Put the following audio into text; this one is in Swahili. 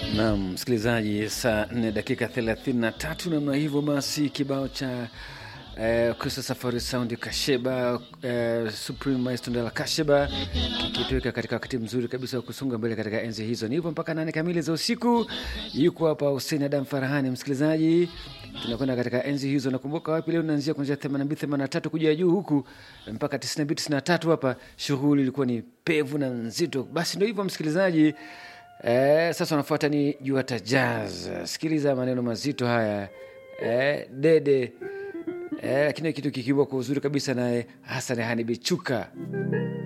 Naam, msikilizaji, saa 4 dakika 33 namna hivyo. Basi kibao cha eh, Kristo Safari Sound Kasheba eh, Supreme Maestro Ndala Kasheba kikituweka katika wakati mzuri kabisa wa kusonga mbele katika enzi hizo. Ni hivyo mpaka nane kamili za usiku. Yuko hapa Hussein Adam Farahani, msikilizaji, tunakwenda katika enzi hizo. Nakumbuka wapi leo, naanzia kuanzia 82 83 kuja juu huku mpaka 92 93 hapa, shughuli ilikuwa ni pevu na nzito. Basi ndio hivyo msikilizaji. Eh, sasa unafuata ni Juata Jazz. Sikiliza maneno mazito haya eh, dede eh, lakini kitu kikiwa kwa uzuri kabisa naye Hassan Hanibichuka